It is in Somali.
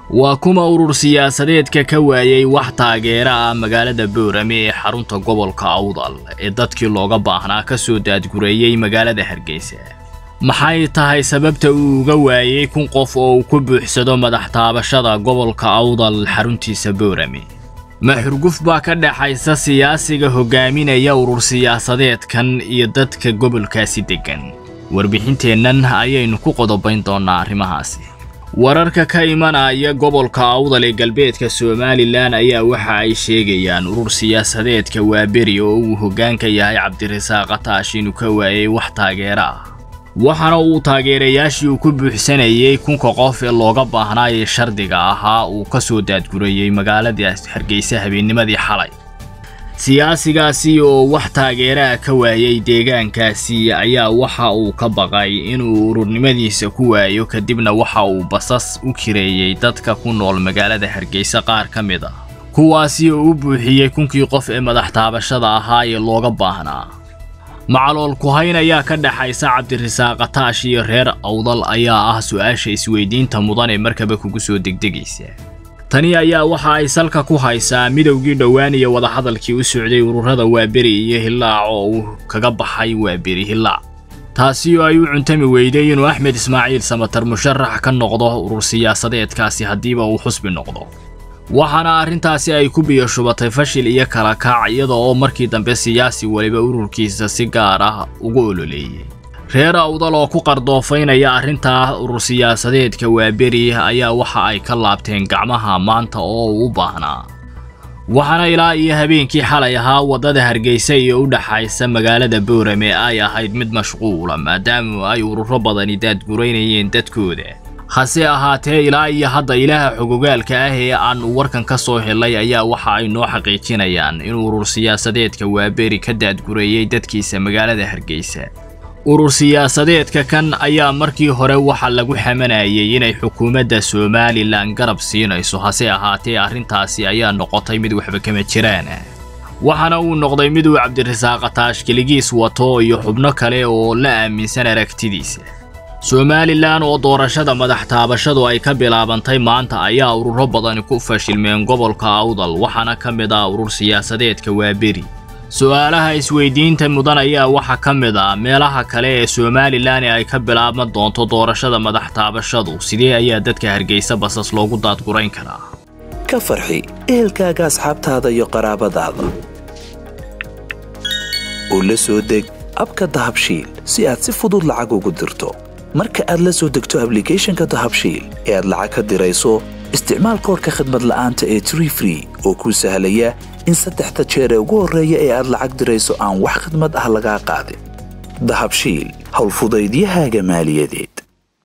waa kuma urur siyaasadeedka ka waayey wax taageera ah magaalada boorame ee xarunta gobolka awdal ee dadkii looga baahnaa ka soo daadgureeyey magaalada hargeysa maxay tahay sababta uu uga waayey kun qof oo uu ku buuxsado madax taabashada gobolka awdal xaruntiisa boorame ma xurguf baa ka dhexaysa siyaasiga hogaaminaya urur siyaasadeedkan iyo dadka gobolkaasi deggan warbixinteennan ayaynu ku qodobayn doonnaa arrimahaasi wararka ka imanaya gobolka awdal ee galbeedka somalilan ayaa waxa ay sheegayaan urur siyaasadeedka waaberi oo uu hoggaanka yahay cabdirasaaq ataash inuu ka waayey wax taageero ah waxaana uu taageerayaashii uu ku buuxsanayey kunka qof ee looga baahnaa ee shardiga ahaa uu ka soo daadgurayey magaalada hargeysa habeennimadii xalay siyaasigaasi oo wax taageeraha ka waayey deegaankaasi ayaa waxa uu ka baqay inuu ururnimadiisa ku waayo kadibna waxa uu basas u kireeyey dadka ku nool magaalada hargeysa qaar ka mid ah kuwaasi oo u buuxiyey kunkii qof ee madax taabashada ahaa ee looga baahnaa macalool kuhayn ayaa ka dhexaysa cabdirasaaq ataash iyo reer awdal ayaa ah su-aasha isweydiinta mudan ee markaba kugu soo degdegaysa tani ayaa waxa ay salka ku haysaa midowgii dhowaan iyo wadahadalkii u socday ururada waaberi iyo hillaac oo uu kaga baxay waaberi hillaac taasi oo ay u cuntami weyday inuu axmed ismaaciil samatar musharax ka noqdo urur siyaasadeedkaasi haddiiba uu xusbi noqdo waxaana arrintaasi ay ku biyo shubatay fashil iyo kala kaac iyada oo markii dambe siyaasi weliba ururkiisa si gaar ah ugu ololeeyey reer awdal oo ku qardoofaynaya arrintaa urur siyaasadeedka waaberi ayaa waxa ay ka laabteen gacmaha maanta oo uu u baahnaa waxaana ilaa iyo habeenkii xalay ahaa waddada hargeysa iyo u dhaxaysa magaalada boorame ay ahayd mid mashquula maadaama ay ururo badani daadguraynayeen dadkooda hase ahaatee ilaa iyo hadda ilaaha xogogaalka ah ee aanu warkan ka soo helay ayaa waxa ay noo xaqiijinayaan inuu urur siyaasadeedka waaberi ka daadgureeyey dadkiisa magaalada hargeysa urur siyaasadeedka kan ayaa markii hore waxa lagu xamanayay inay xukuumadda somalilan garab siinayso hase ahaatee arrintaasi ayaa noqotay mid waxba kama jiraan waxaana uu noqday miduu cabdirasaaq ataash keligiis wato iyo xubno kale oo la aaminsan aragtidiisa somalilan oo doorashada madax taabashadu ay ka bilaabantay maanta ayaa ururo badani ku fashilmeen gobolka awdal waxaana ka mid ah urur siyaasadeedka waaberi su-aalaha isweydiinta mudan ayaa waxaa ka mid ah meelaha kale ee somalilan ee ay ka bilaabma doonto doorashada madax taabashadu sidee ayaa dadka hargeysa basas loogu daadgurayn karaa ka farxi ehelkaaga asxaabtaada iyo qaraabadaada oo la soo deg abka dahabshiil si aad si fudud lacag ugu dirto marka aad la soo degto ablicathonka dahabshiil ee aad lacag ka dirayso isticmaal koorka khadmad la'aanta ee tree free oo kuu sahlaya in saddexda jeer ee ugu horreeya ee aad lacag dirayso aan wax khidmad ah lagaa qaadin dahabshiil howlfudaydiyahaaga maaliyadeed